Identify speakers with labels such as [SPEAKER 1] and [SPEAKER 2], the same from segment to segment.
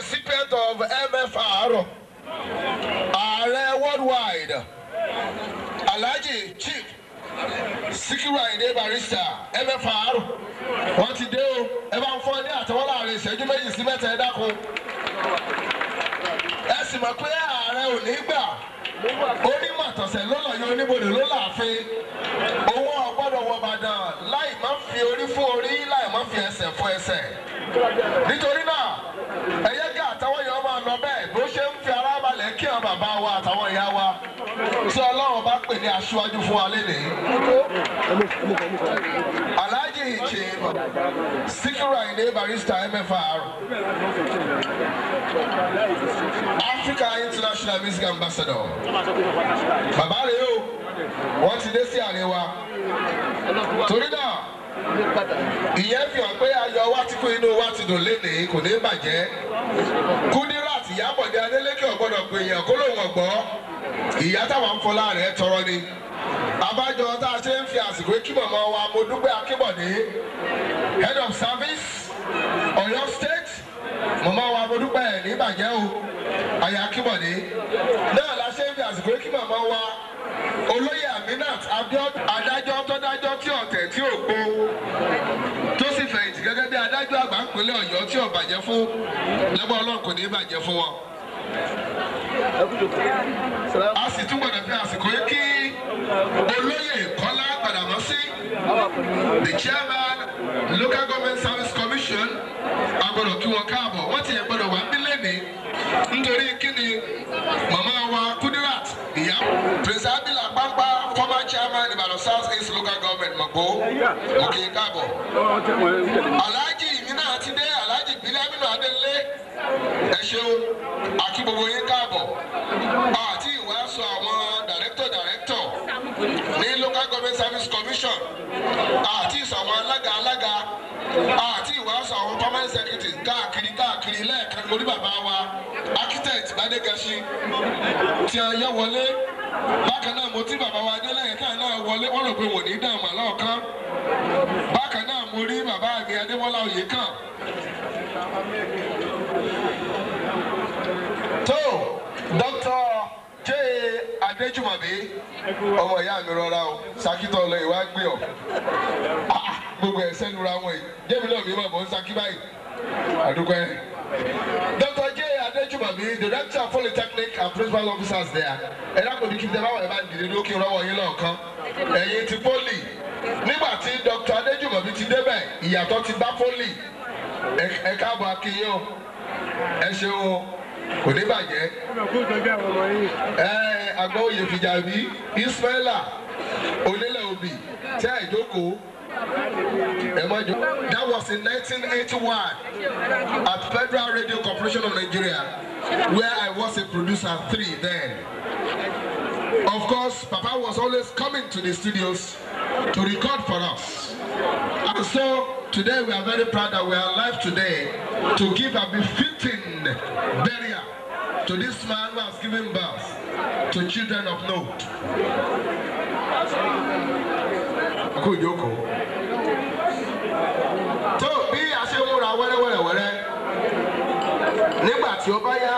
[SPEAKER 1] recipient of MFR, Ààrẹ worldwide, Alhaji Chief Sikiru Ayinde Barrister MFR, wọ́n ti dé o, ẹ bá ń fọ́ ní àtẹwọ́ láàrin ìṣẹ́jú méjì sí mẹ́ta ẹ dákun. Ẹ sì mọ̀ pé ààrẹ ò ní gbà onímọ̀tọ̀sẹ̀ ló lọ yọ oníbodè ló láàfin owó ọgbọ́dọ̀ wọ Ìbàdàn láì má fi orí fún orí láì má fi ẹsẹ̀ fún ẹsẹ̀ nítorí náà ẹ̀yẹ́ kí àtàwọn èèyàn máa lọ bẹ́ẹ̀ bó ṣe ń fi ara balẹ̀ kí àwọn bàbá wa àtàwọn ìyá wa tí Ọlọ́run bá pè ní aṣíwájú fún wa lénìí. Alhaji Chief Sikiru Ayinde Barrister MFR Africa International Music Ambassador bàbá rèé o wọ́n ti dé sí àárín wa torí náà ìyẹn fi hàn pé ayọ̀ wa ti kú inú wa ti dùn lénìí kò ní bàjẹ́ Kudirat Ìyábọ̀dé Adélékè ọ̀gbọ́dọ̀ pé èèyàn kó lóun ọ̀gbọ́ ìyá táwọn fọlá rẹ̀ tọrọ ni abájọ tá a ṣe ń fi àsìkò kí màmá wa mo dúpẹ́ Akínbọ̀dé head of service Ọ̀yọ́ state màmá wa mo dúpẹ́ ẹ̀ ní bàjẹ́ o àyà Akínbọ̀dé náà la ṣe ń fi àsìkò kí màmá wa olóyè Aminat Abiodun adájọ́ tó dájọ́ tí ọ̀tẹ̀ tí ò gbó tó sì fẹ̀yìntì gẹ́gẹ́ bí adájọ́ àgbà ń pínlẹ̀ Ọ̀yọ́ tí ò bàjẹ́ fún lẹ́gbọ́n Ọlọ́run kò ní bàjẹ́ fún wọn. a sì tún gbọ́dọ̀ fi àsìkò yìí kí olóyè Kọ́lá Gbàdàmọ́sí the chairman local government service commission agbọ́dọ̀ kí wọn káàbọ̀ wọ́n ti yẹ gbọ́dọ̀ wá nílé ní nítorí kíni màmá wa Kudirat ìyá prince abila pampa former chairman Ìbàdàn south east local government mọ̀gbó òkè káàbọ̀ alhaji mi náà ti dé alhaji bilaminu adelé ẹ ṣeun àti gbogbo yín káàbọ̀ àti ìwàásù àwọn director director ní local government service commission àti ìsọ àwọn alága alága àti ìwàásù àwọn permanent secretary káàkiri káàkiri lẹ́ẹ̀kan lórí bàbá wa architect Gbádégẹṣin tí a yẹ wọlé bákan náà mo tí bàbá wa adélẹ́yìn káà náà wọlé wọ́n rò pé wò ní dààmú àlọ́ọ̀kan bákan náà mo rí bàbá mi Adébọ́lá Oyèkán. tó dókítà J Adéjùmọ̀bí ọmọ ìyá mi rọra o sakitọ lọ ìwà gbé ọ gbogbo ẹsẹ lura wọn yìí jẹbi náà mi máa bọ ń saki báyìí àdúgbò ẹ. Dr. J Adejumobi director of polytechnic and principal officers there ẹ dákun ní kí n tẹ báwọn ẹ bá dìde lókè rọwọ yín lọ́ọ̀kan ẹ̀yin ti poli nígbà tí Dr. Adejumobi ti débẹ̀ ìyàtọ̀ ti bá poli ẹ káàbọ̀ akínyìn o ẹ ṣeun o kò ní bàjẹ́. ẹ àgbà oyè fìjàbí ismaila onílẹ̀ òbí tí a ìjókòó ẹ má jọ. that was in 1981 at Federal Radio Corporation of Nigeria where I was a producer three then. Of course, Papa was always coming to the studios to record for us. And so today we are very proud that we are alive today to give a befitting burial to this man who has given birth to children of note. Kú ìjókòó. Tó bí a ṣe múra wẹ́rẹ́wẹ́rẹ́wẹ́rẹ́ nígbà tí ó bá yá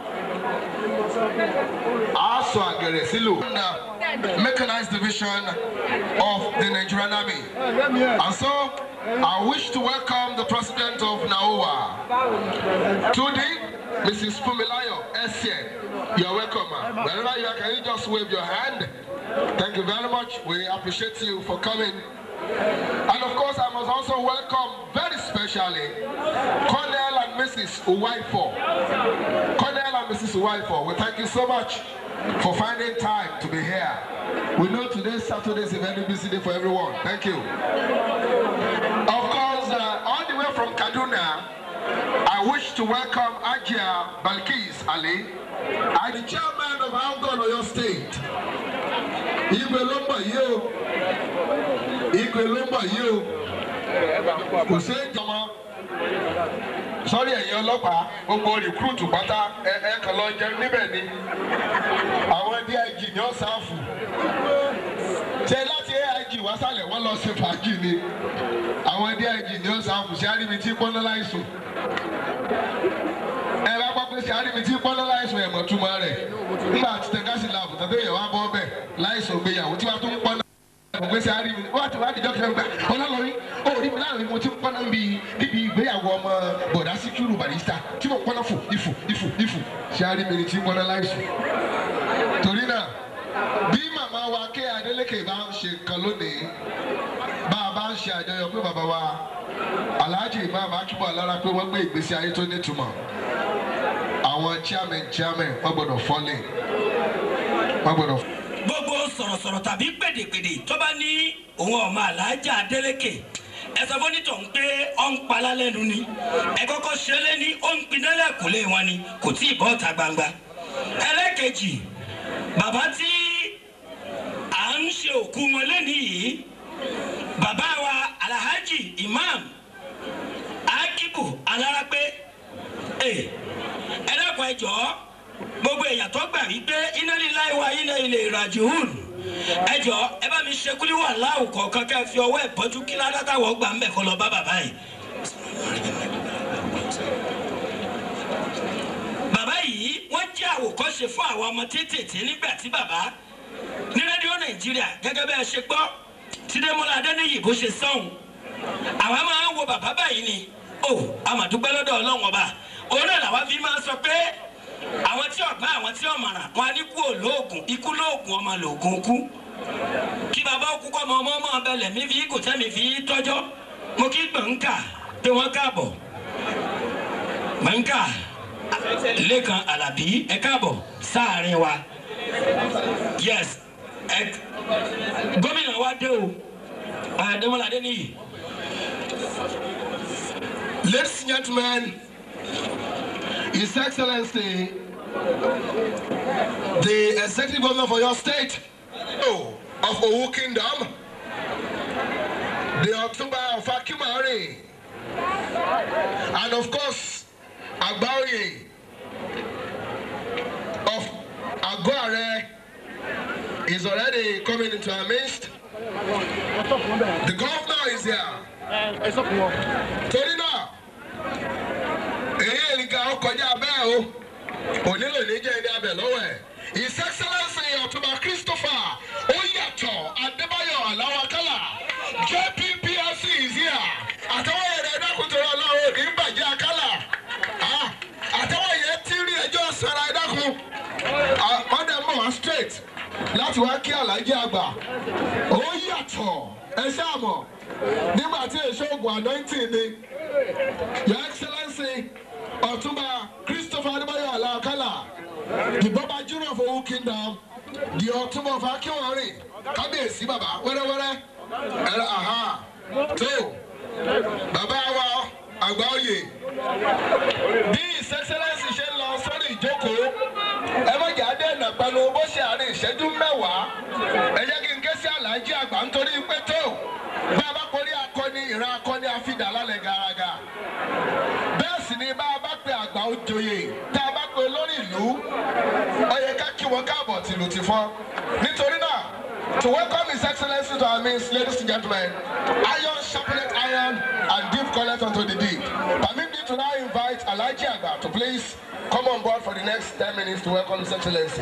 [SPEAKER 1] a sọ àgẹ̀rẹ̀ sílò. Mechanized division of the Nigerian Army. And so I wish to welcome the president of NAOA, Tudi, Mrs. Fumilayo Essien. You're welcome, ma'am. Wherever you are, can you just wave your hand? Thank you very much. We appreciate you for coming. And of course, I must also welcome very specially Colonel and Mrs. Uwaifo. Colonel and Mrs. Uwaifo, we thank you so much for finding time to be here. We know today, Saturday, is a very busy day for everyone. Thank you. Of course, uh, all the way from Kaduna, I wish to welcome Ajia Balkis Ali, I'm the chairman of Algon Oyo State. Igwe ló ń bọ̀ yìí o. Igwe ló ń bọ̀ yìí o. Kò sí ìjọba. Sọ́rí ẹ̀yin ọlọ́pàá, gbogbo rìkúrùtù pátá ẹ ẹ kàn lọ jẹun níbẹ̀ ni. Àwọn DIG ni ó sáfù. Ṣé láti AIG wá sálẹ̀ wọ́n lọ ṣe fàájì ni àwọn ẹdí ẹ̀jì ni ó sàmù sí àríbi tí pọ́nlọ́ láìsùn ẹ bá gbọ́ pé sí àríbi tí pọ́nlọ́ láìsùn ẹ̀mọ̀ túmọ̀ rẹ̀ nígbà tí tẹ̀gásì làbù tàbí èèyàn wá bọ́ bẹ̀ láìsùn gbéyàwó tí wàá tún pọ́nlọ́ ẹ̀mọ̀ pé sí àríbi wọ́n àti wàá dìjọ́ kẹrin gbà ọlọ́lọ́rí ó rí mi láàrin mo ti pọ́nlọ́ níbi níbi ìgbéyàwó ọmọ bọ̀dá síkírù barista tí mo pọ́nlọ́ fò ìfò ìfò ìfò sí àríbi ni tí pọ́nlọ́ láìsùn torí náà bí màmá wa ké Adélékè bá ń ṣe nǹkan lónìí bá a bá ń ṣe àjọyọ̀ pé bàbá wa Alhaji Imam Akíbọ̀ Alára pé wọ́n gbé ìgbésí ayé tó nítumọ̀ àwọn chairman chairman wọ́n gbọ́dọ̀ fọ́lẹ̀ wọ́n gbọ́dọ̀.
[SPEAKER 2] gbogbo sọ̀rọ̀sọ̀rọ̀ tàbí gbèdégbèdé tó bá ní òun ọmọ alájà Adélékè ẹ sọ fún onítọ̀ ń pé ọ̀ ń palá lẹ́nu ni ẹ kọ́kọ́ ṣe é lé ní ó ń pinná lẹ́kùnlé wọn ni kò tí ì bọ́ ọ̀tá gbangba ẹlẹ́kejì bàbá tí à ń ṣe òkú wọn lẹ́nìí yìí bàbá wa Alhaji Imam Akibu Alárápé ẹ ẹ dákun ẹ jọ̀ọ́ gbogbo èèyàn tó gbà wípé iná lílá ìwà iná ilé ìrajìhùn ẹ jọ̀ọ́ ẹ bá mi ṣe kúlíwà láwù kọ̀ọ̀kan kẹ́ ẹ fi ọwọ́ ẹ̀ bọ́jú kí ládàtàwọ̀ gbà ń bẹ̀ kọ́ lọ bá bàbá yìí. bàbá yìí wọ́n jẹ́ àwòkọ́ṣe fún àwọn ọmọ tètè nígbà tí bàbá ní rédíò nàìjíríà gẹ́gẹ́ bẹ́ẹ̀ ṣe gbọ́ tí Démọ́lá Adéníyì bó ṣe sọ́hun àwa máa ń wo bàbá báyìí ni ó àmàdúpẹ́ lọ́dọ̀ ọlọ́run ọba òun náà làwa fi máa ń sọ pé àwọn tí ọ̀gbá àwọn tí ọ̀mọ̀ràn wọn á ní kú òlóògùn ikú lóògùn ọmọ lòògùn kú kí bàbá òkú kọ́ ọmọ ọmọ ọmọ ọbẹ̀lẹ̀ mi fi kò tẹ́mi fi tọ́jọ́ mo kí gbọ̀ǹkà pé wọ́n káàbọ̀ gbọ̀ǹkà lẹ́kan alábí ẹ káàbọ̀ sáàrin wa yes ẹ gómìnà wa dé o Adémọ́lá Adéníyì.
[SPEAKER 1] Ladies and gentlemen, His Excellency, the Executive Governor for your state oh, of Owu Kingdom, the Otumba of Akimari, and of course, Agbaoye of Aguare is already coming into our midst. The governor is here. Torí náà, èyí ènìkà ó kọjá bẹ́ẹ̀ o, onílò ní jẹ́ ẹni abẹ lọ́wọ́ ẹ̀. His Excellency Ọ̀túnba Christopher Oyàtọ̀ Adébáyọ̀ Aláwakálà JPPRC is here. Àtẹwọ́ yẹn ẹ̀dá kùtùrọ̀ ọlọ́run kì í bàjẹ́ àkálà. Ah, Àtẹwọ́ yẹn ti rí ẹjọ́ sara ẹ̀dá kun. Wọ́n dẹ̀ mọ̀ wá straight láti wá kí Àlàájì àgbà. Ó yàtọ̀ ẹ ṣáà mọ̀ nígbà tí èso oògùn anointing ni your excellency ọ̀túnba christopher adébáyọ̀ aláàkálà the baba junior of Owu kingdom the ọ̀túnba of akínwárìn kábíyèsí bàbá wẹ́rẹ́wẹ́rẹ́ ẹ̀rọ àhá tó bàbá wa àgbà oyè bí his excellency ṣe ń lọ sórí ìjókòó ẹ má jà dé ìnàpẹ̀lú bó ṣe àárín ìṣẹ́jú mẹ́wàá ẹ jẹ́ kí n ké sí àlàájì àgbà nítorí pé tó bá a bá porí akọni ìran akọni àfidà lálẹ́ garaga bẹ́ẹ̀ sì ni bá a bá pe àgbà òjòyè tá a bá pe olórí ìlú ó yẹ ká kí wọn káàbọ̀ tìlù tìfọ́n nítorí náà to welcome his excellency to our midst ladies and gentlemen iron sharpened iron and deep collect unto the deep permit me to now invite alhaji agba to please come on board for the next ten minutes to welcome his excellency.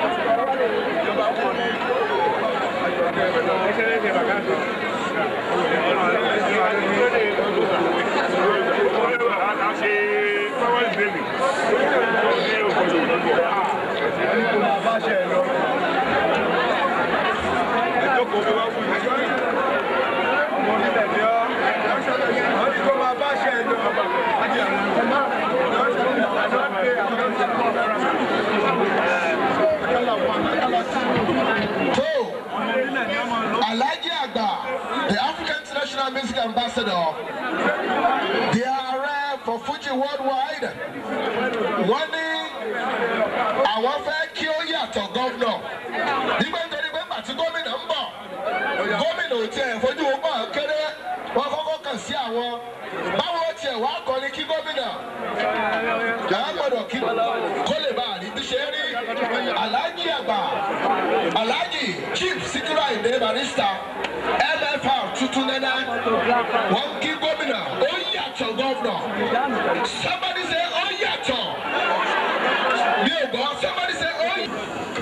[SPEAKER 1] So, Alhaji Agba, the African International Music Ambassador, the ààrẹ for Fuji worldwide, wọ́n ní àwọn fẹ́ kí ó yàtọ̀ gọ́vnọ̀. Nígbà nítorí pé pàtí gómìnà ń bọ̀, gómìnà ò tiẹ̀ fojú wọn bọ̀ kéré, wọ́n kọ́kọ́ kàn sí àwọn. Báwo tiẹ̀ wá kọ́ ni kí gómìnà? Àwọn gbọ́dọ̀ kí kó lè bá àrí bí ṣe lérí alhaji àgbà alhaji chief sikiru ayinde barista mfr tuntun nana wọn kí gómìnà ó yàtọ̀ gọ́vnọ̀ somebody say ó yàtọ̀ mi ò gbọ́ somebody say ó yàtọ̀.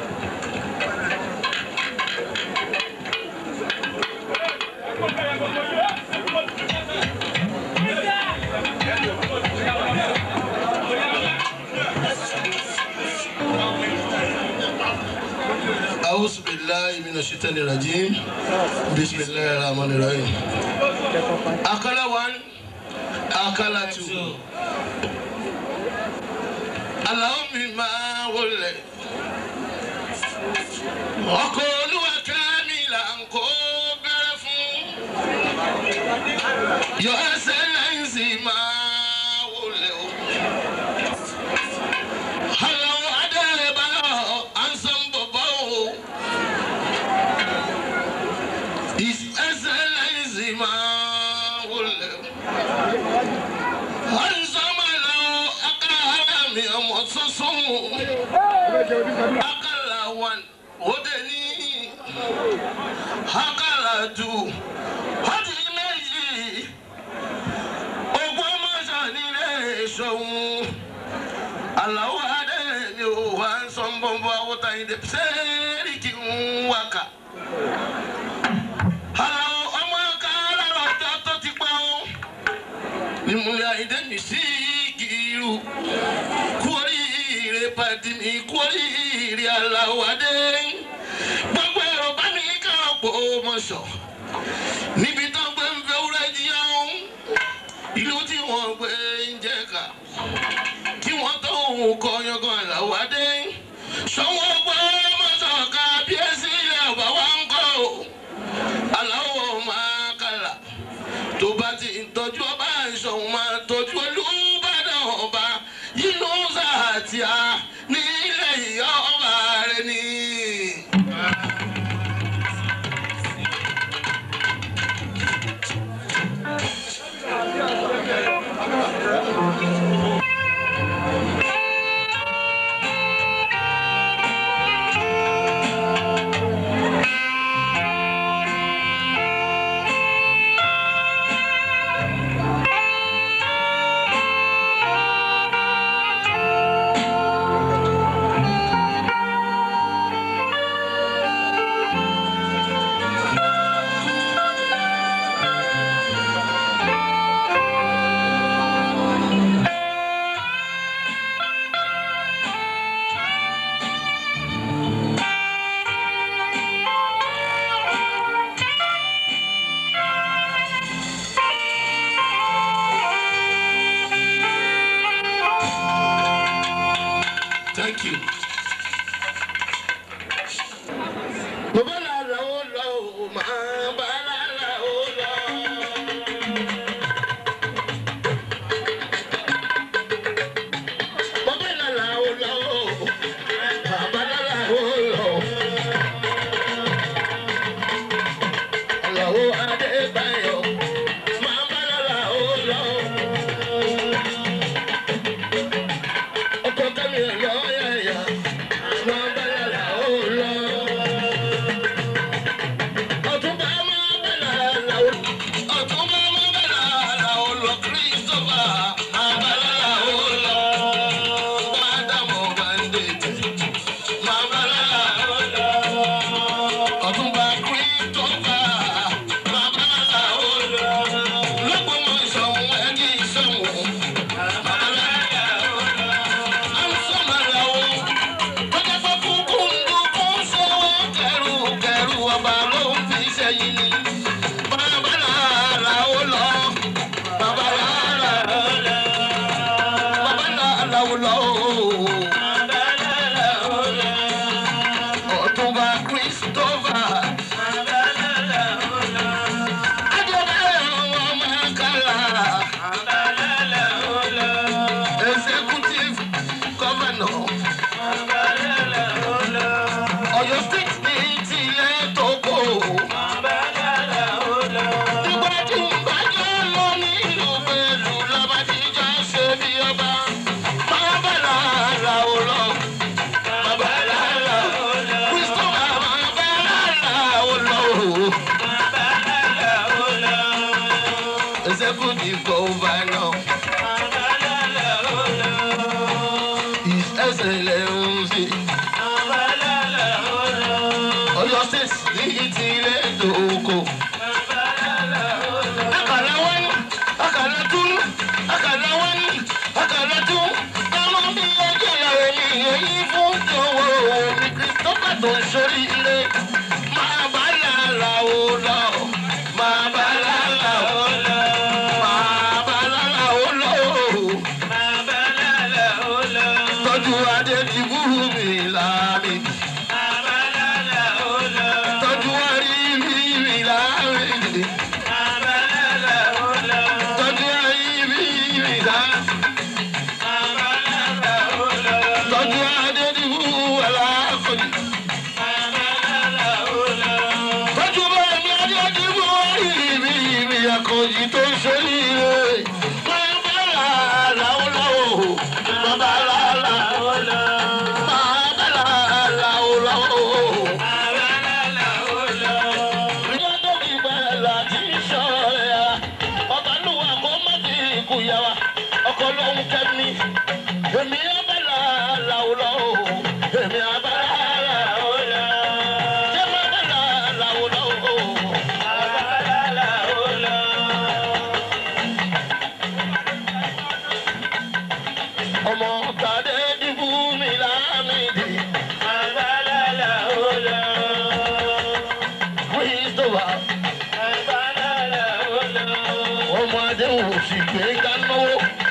[SPEAKER 3] أعوذ بالله من الشيطان الرجيم بسم الله الرحمن الرحيم أكل one أكل two اللهم ما ولي ọkọ olúwa kámìlà ń kó bẹ̀rẹ̀ fún your excellence máa wọlé o. Hello, Adébáyọ̀ Ansambọ̀bọ̀ o. His excellence máa wọlé o. Ansambọ̀lá akáhálà mi ọmọ tuntun o. Akálà one ó dé ní akálà two ó di méjì ogún mọ́sán nílé ìṣòwò aláwọ̀ adé ni ó wá ń sọ bọ́nbọ́ awọ́ta yìí dé sẹ́ẹ̀rì kí n wákà. aláwọ̀ ọmọ kára lọ́jọ́ tó ti pa ó ìmúlẹ̀ àyíndé mi sí kìírù kú oríire pàdé mi kú oríire aláwọ̀ adé gbogbo ẹ̀rọ bá mi ká ọ̀pọ̀ mọ̀ṣọ̀ níbi tó gbé ń fẹ́ wúrẹ́ jẹun ìlú tí wọ́n gbé ń jẹ́ ká kí wọ́n tó òun kọ yangan àlàwádé sọ́wọ́ gbọ́ mọ́sọ̀ọ́ká bíẹ́sì ilẹ̀ ọ̀bá wa ń kọ́ o aláwọ̀ máa kàlà tó bá ti ń tọ́jú ọba ìṣọ̀hún máa tọ́jú olùbàdàn ọba yínú sàtìyà nílẹ̀ ìyá ọba rẹ̀ ni. Thank you. Bàbá làlà ó lọ ò máa bá làlà ó lọ. Bàbá làlà ó lọ ò, bàbá làlà ó lọ. Àlàó Adébáyọ̀ máa bá làlà ó lọ. Ọkọ̀ kẹ́mi ẹ̀ lọ́ọ́ yẹ̀yà. tó ń ṣoríire máa bá làlà ó lọ máa bá làlà ó lọ máa bá làlà ó lọ tọ́jú adé ti búrú mi láàmì tọ́jú arí mi mi láàmì tọ́jú arí mi mi láàmì tọ́jú adé ti búrú aláàkọ́ni. tọ́jú bẹ́ẹ̀ ni adé ti búrú mi mi àkọ́jì tó ń ṣe nílé. máa bá làlà ó lọ máa bá làlà ó lọ máa bá làlà ó lọ. ọkọ lóhun kẹ́mi èmi abala làwùlọ èmi abala làwùlọ èmi abala làwùlọ abala làwùlọ. ọmọ tàdé dìbò mi lámìdí abala làwùlọ. Christopher abala làwùlọ. ọmọ adéhùn sì gbé gánnáwó.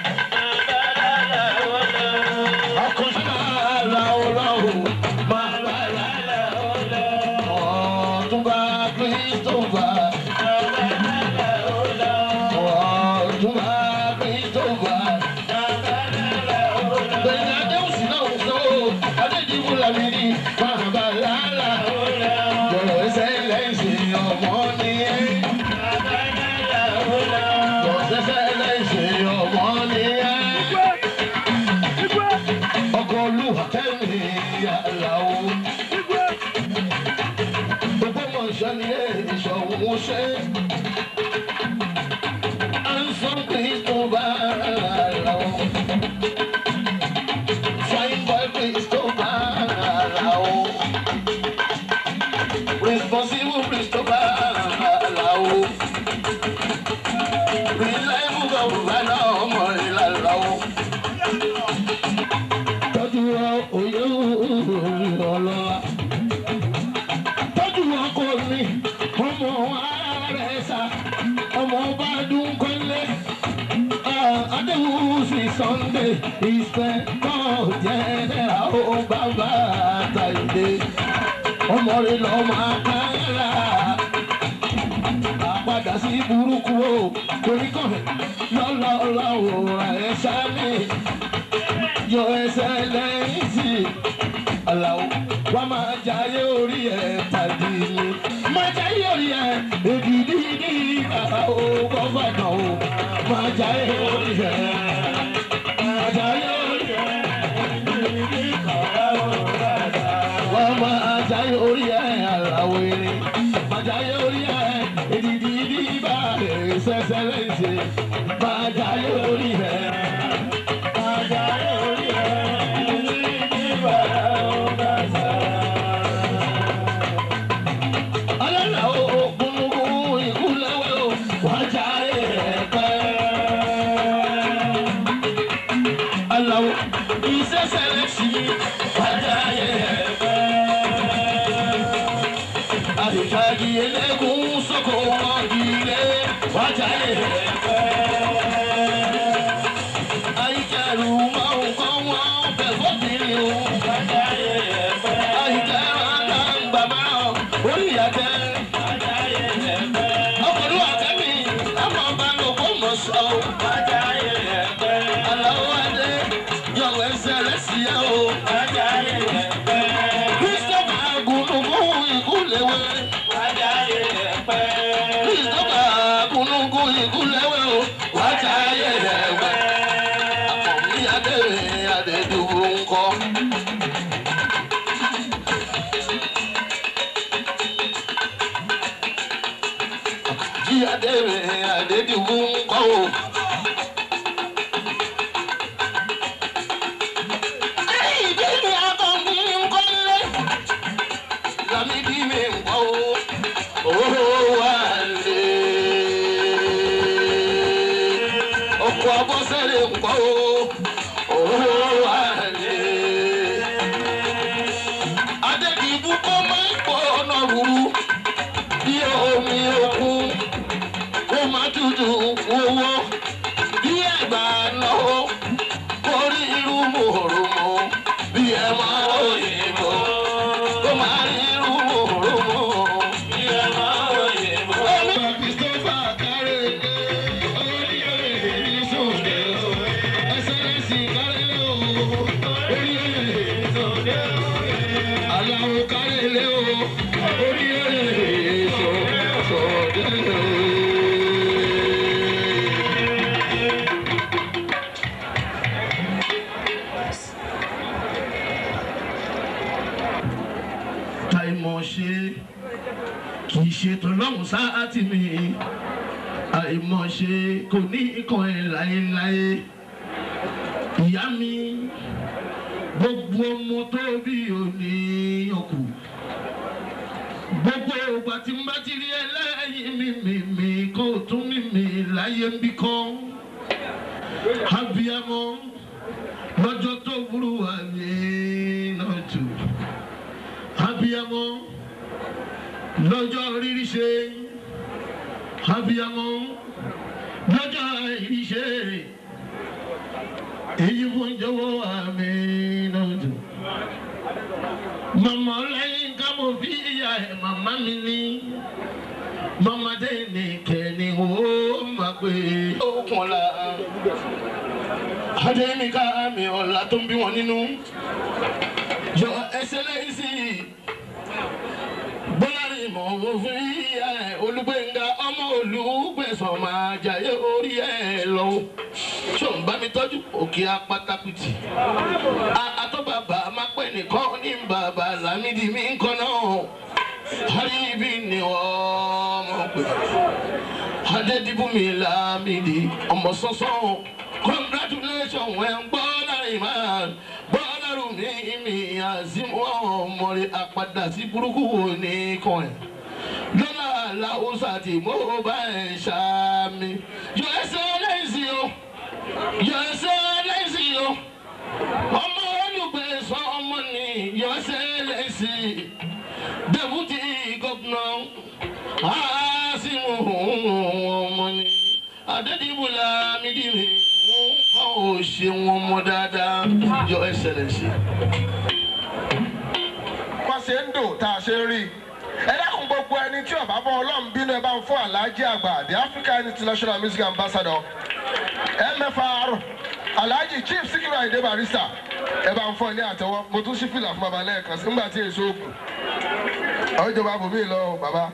[SPEAKER 3] Ọkọ̀ olúwa kẹ́mi yàrá o. Ògbómọ̀ṣọ́ ni èso òun ṣe. Anson Christopher Alao. Fine boy Christopher Alao. Responsible Christopher Alao. Reliable governor ọmọ ìlàlao. Tọ́jú òye ọlọ́lá tọ́jú ọkọ mi ọmọ ààrẹ sá ọmọ ọba dúnkọ́lé adéwùsì sunday ìfẹ́kọ̀ jẹ́nẹ́ra ó bàbá àtàlẹ́ ọmọ rẹ lọ máa kára àpadà sí burúkú o koríkọ̀ọ́ lọ́lọ́lọ́ òòrùn ẹ̀ sámi yọ ẹsẹ̀ lẹ́yìn sí i aláwo wá máa jayé orí ẹ̀ tàbí mi. máa jayé orí ẹ̀ èdìdí ní bàbá o gọ́fànà o. máa jayé orí ẹ̀. máa jayé orí ẹ̀ èdìdí ní bàbá o gọ́fànà. wá máa jayé orí ẹ̀ aláwo eré. máa jayé orí ẹ̀ èdìdí ní bàbá ẹ̀ sẹ́sẹ́ lẹ́sẹ̀. máa jayé orí ẹ̀. máa jayé orí ẹ̀ èdìdí ní bàbá o gọ́fànà. Alala o gungun ìkúlẹ̀wé o wájà ẹ̀ẹ́pẹ́. Alawo ìṣẹ̀ṣẹ̀lẹ̀ sí wájà ẹ̀ẹ́pẹ́. Àdìsáàgì ẹlẹ́gùn sọ́kò wọn ilé wájà ẹ̀ẹ́pẹ́. Àyíkẹ́rù máa ń kọ́ wọn bẹ̀ fọ́bìnrin o wájà ẹ̀ẹ́pẹ́. Àyíkẹ́rù àgbà máa orí ìyàtẹ̀. Ọkùnrin àtẹ́mi ọmọ ọba ló kó mọ̀ sọ. Àlàó Adé yọ̀wọ̀ ẹsẹ̀ rẹ̀ sí ẹ o. Christopher Agunugun ìkúlẹ̀wé. Christopher Agunugun ìkúlẹ̀wé o. Wájà ayé rẹ̀ wẹ̀. Àkọ̀mí Adé Adédùwò ńkọ́. Jí Adé Adédùwò ńkọ́ o. Ìdí mi àkànbí ńkọ́ lé. Lámídì mi ńkọ́ o. Owó wà lé. Ọkọ̀ abọ́sẹ̀lẹ̀ ńkọ́ o. Owó wà lé. Adédìbú kọ́ ẹlẹ́sì kárẹ́lẹ́ o orí èso aláwo kárẹ́lẹ́ o orí èso sọ̀dẹ́ o. àìmọ̀ ṣe kì í ṣe tọ́lọ́hún sáàtì mi àìmọ̀ ṣe kò ní ikàn ẹ̀ láéláé ìyá mi gbogbo ọmọ tó bí òní ọkù gbogbo ògbà tí n bá ti rí ẹlẹ́yìn mi mi mi kó o tún mi mi láyé ń bí kọ́ abiyamọ lọ́jọ́ tó burú wà ní náà jù abiyamọ lọ́jọ́ rírí ṣe abiyamọ lọ́jọ́ rírí ṣe èyí fún jọ̀wọ́ àmì náà dùn. màmá lẹ́yìn ká mo fi ìyá ẹ̀ màmá mi ní mọ́mọdé ní kẹ́ni ó máa pè é. ó kàn la adéyẹmíkà mi ọ̀la tó ń bí wọn nínú yọ ẹsẹ̀ lẹ́yìn sí i bọ́lárí mọ̀ òfin ìyá ẹ̀ olùgbẹ̀ngà ọmọ olùgbẹ̀sán máa jayé orí ẹ̀ lọ. ṣó ń bá mi tọ́jú òkè apátákùtì. àtọ́bàbà máa pẹ́ nìkan ní bàbá lámìdí mi ń kọ́ náà. àríbí ni ọmọ pè. adédìbùnmi lámìdí ọmọ sọ́sọ́ congratulations wẹ̀ ń gbọ́ lárí máa bọ́lárù mi mi àzímù ọmọ rẹ̀ àpàdà sí burúkú wò ní kan ẹ̀ lọ́nà làwùsà tí mo bá ẹ̀ ṣàmì yọ ẹsẹ̀ lẹ́sìn o yọ ẹsẹ̀ lẹ́sìn o ọmọ olùgbẹ̀sán ọmọ ni yọ ẹsẹ̀ lẹ́sìn dẹ́bùtì gọ́fúnà àásìmù ọmọ ni adédìbò làmídìí ò ṣe wọn mọ dáadáa yọ ẹsẹlẹsì.
[SPEAKER 1] wọ́n ṣe ń dùn tá a ṣe ń rí i. ẹ dákun gbogbo ẹni tí ọba bọ ọlọ́run bínú ẹ bá ń fún alhaji àgbà the african international music ambassador mfr alhaji chief sikiru ayinde barista ẹ bá ń fọ ní àtẹwọ́ mo tún ṣí fìlà fún baba lẹ́ẹ̀kan sí nígbà tí èso òkú àwọn ìjọba bòmí lọ o baba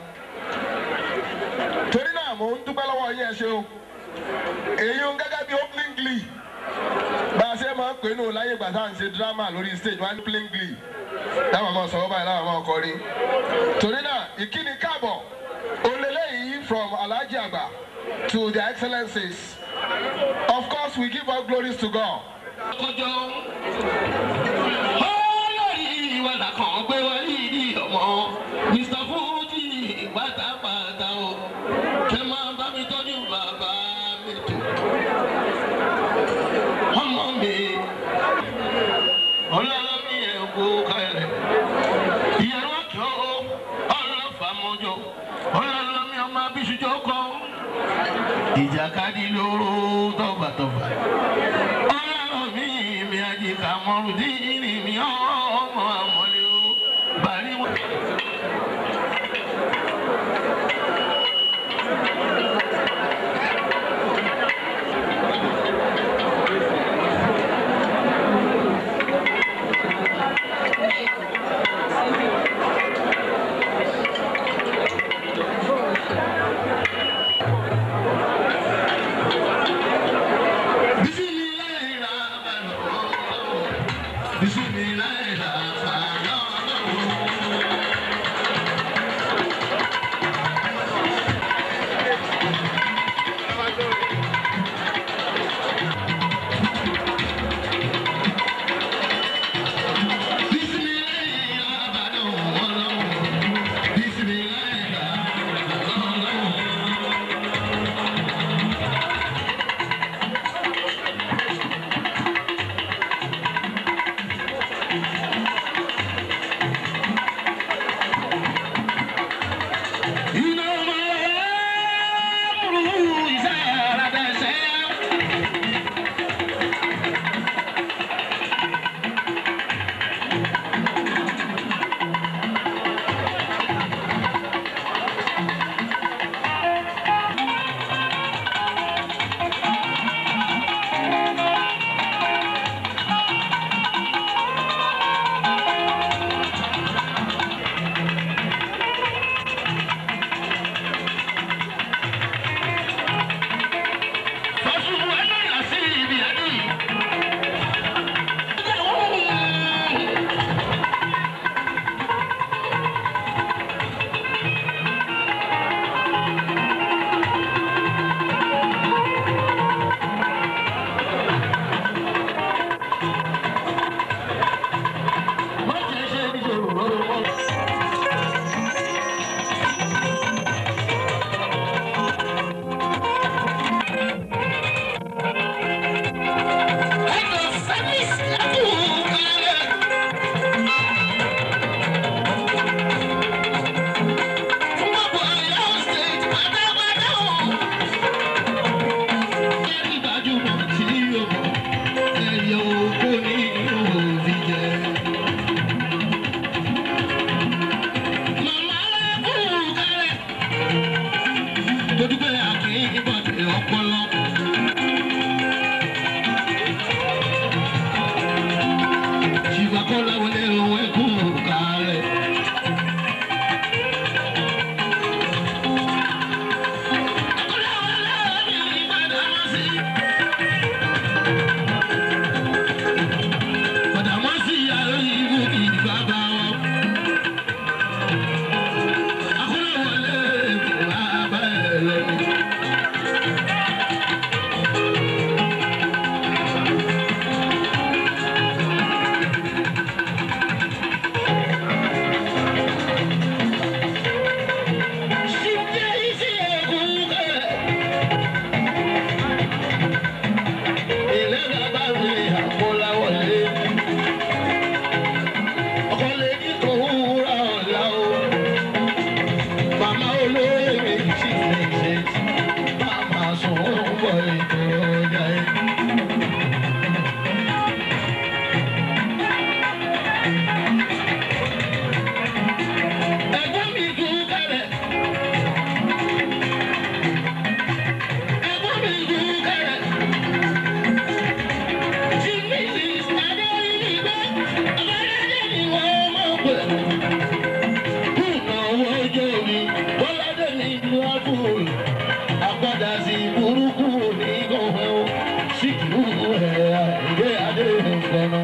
[SPEAKER 1] torí náà mò ń dúpẹ́ lọ́wọ́ yín ẹ ṣe o èyí ń gẹ́gẹ́ bí opening glee bá a ṣe máa ń pè nù láyé ìgbà tá à ń ṣe drama lórí stage one opening glee táwọn ọmọ sọ̀rọ̀ báyìí láwọn ọmọ ọkọrin torí náà ìkíni káàbọ̀ olélẹ́yìí from alhaji àgbà to their excellencies of course we give all glories to God.
[SPEAKER 3] kọjọ olórí ìwàdà kan gbé wọlé ìdí ọmọ mr fuji pátápátá o kẹ máa bá mi tọ́jú bàbá mi tó ọmọ mi ọlọ́lọ́mí ẹ̀ kó kalẹ̀ ìyẹ̀rọ àjọ ọlọ́fàmọ́jọ ọlọ́lọ́mí ọmọ abíṣújọ kọ́ ìjàkadì lóró tọ́gbàtọ́gbà ọlọ́lọ́mí mi àjìká mọ́rùdínì mi ọmọ àmọ́lé o bàrí wọn. Bismillahirrahmanirrahim. akọ́láwọlé òun ẹ̀kú kárẹ̀. Badamasi yàrá ìwú ìbábá wọn. Akọ́láwọlé òun àbá ẹ̀ lẹ́nu. Ẹ̀gbọ́n mi kú kálẹ̀. Ẹ̀gbọ́n mi kú kálẹ̀. Tí Mrs. Adéyí gbọ́, ọ̀bádájẹ́ ni wọ́n mọ̀ pé. Ìnáwó ọjọ́ mi, Bọ́ládé mi lu àbúrò. Àpàdà sí burúkú ní gọ̀wẹ́ o. Síkìrú ẹ̀ àìdé adé nǹkan náà.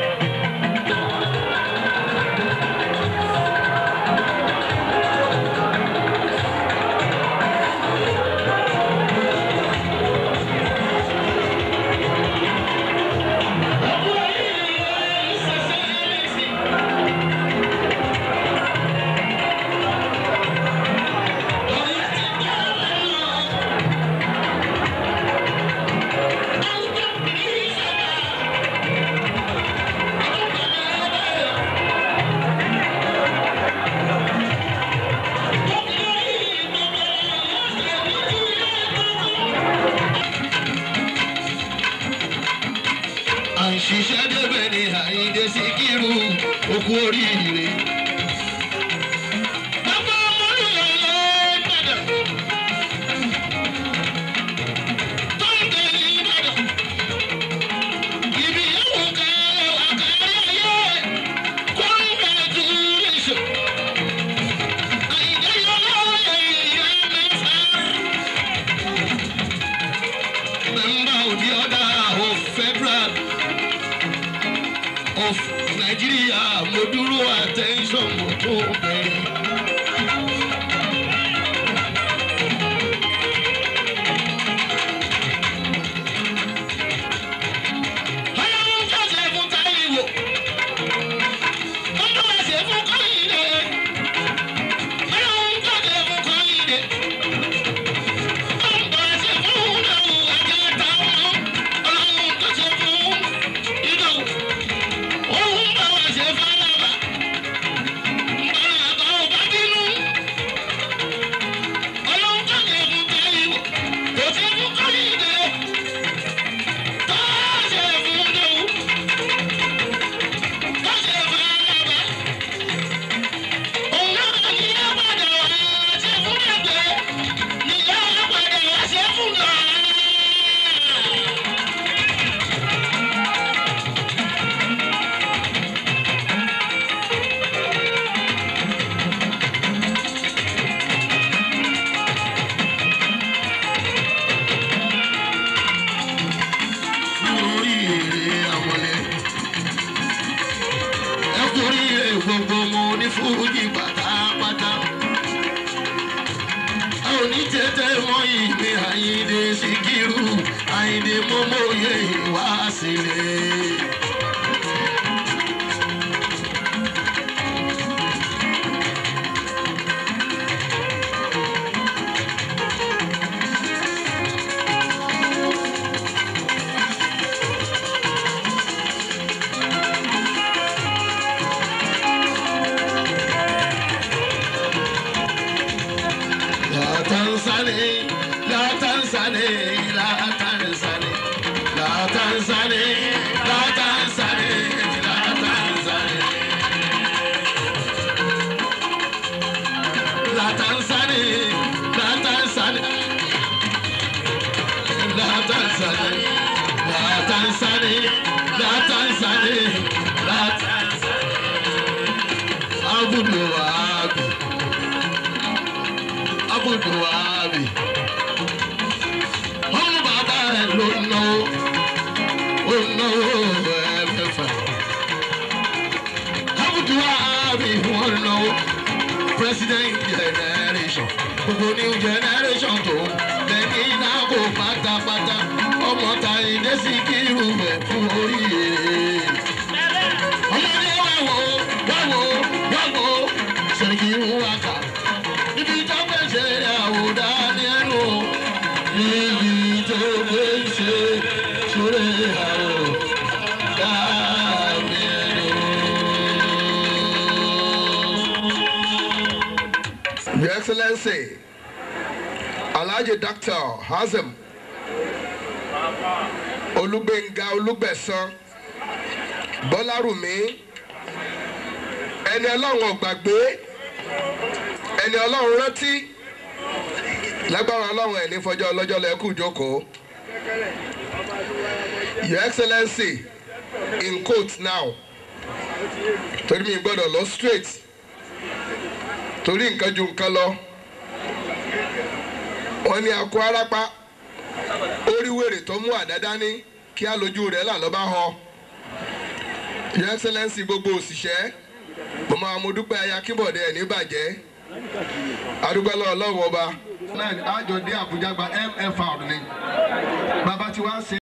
[SPEAKER 3] à ń ṣiṣẹ́ débẹ̀ ní àyíndé síkírù okú oríire. Bàbá Mọ́lúyọ̀ ló padà. Tó ń tẹ̀ ní Ìbàdàn. Ibi yóò ká àkàrà ayé. Congratulation. Àyíndé yọ lọ́wọ́ ìyá mẹ́fà. Member of the order of federal of Nigeria mo dúró attention mo tó bẹ̀rẹ̀. Ọlọ́run tó ṣe fún Táíwò, ó tó wá ṣe fún Kọ́yìndé. Ọlọ́run tó ṣe fún Kọ́yìndé. Ó ń bọ̀ ṣe fún Ìdòwú Àjàtà ọmọ. Ọlọ́run tó ṣe fún Ìdòwú. Òun bá wa ṣe fálábà. Bàbá ọba bínú. Ọlọ́run tó ṣe fún Táíwò. Kò ṣe fún Kọ́yìndé. Tó ṣe fún Ìdòwú. Tó ṣe fálábà. Òun náà ní ìyá padà wá ṣe fún ẹgbẹ́. Ní ìyá padà wá ṣe fún náà. lórí èrè àwọlé. ẹ kúrí èrè gbogbo mo ní fújì pátápátá. a ò ní tètè mọ ìgbé àyíndé síkírù àyíndé mọ́mọ́yé wá sílẹ̀. La Tanzania, la Tanzania, la Tanzania, la Tanzania, la Tanzania, la Tanzania. La Tanzania, la Tanzania, la Tanzania, la Tanzania, la Tanzania, la Tanzania. náwó ẹ̀mẹ́fà. Abudu Abi wọ́n náwó president generation gbogbo new generation tó lẹ́ni náà kò pátápátá ọmọ ta ìdé sí kírun bẹ̀ fún oríire. ọmọdé wà wò wà wò wà wò sẹ́kì ń wá kà níbi tó gbé ṣe àwòdà ní ẹnu níbi tó gbé ṣe sórí àwòdà ní ẹnu.
[SPEAKER 1] Your Excellency, Alhaji Dr. Hazem Olúgbénga Olúgbẹ̀san Bọ́lárùmí ẹni ọlọ́run ò gbàgbé ẹni ọlọ́run rántí lágbára ọlọ́run ẹ̀ ní fọjọ́ ọlọ́jọ́ lẹ́kù jókòó. Your Excellency in quote now torí mi gbọ́dọ̀ lọ straight torí nǹkan ju nǹkan lọ wọ́n ní akọ arápá orí wèrè tó mú àdá dání kí á lójú rẹ̀ là lọ́ba họ your excellence gbogbo òṣìṣẹ́ mo máa mo dúpẹ́ aya kíbọ̀dé ẹ̀ ní bàjẹ́ adúgbò lọ́wọ́ ọlọ́run ọba náà àjọ dé àbújá gba mfr ni bàbá tí wàá ṣe.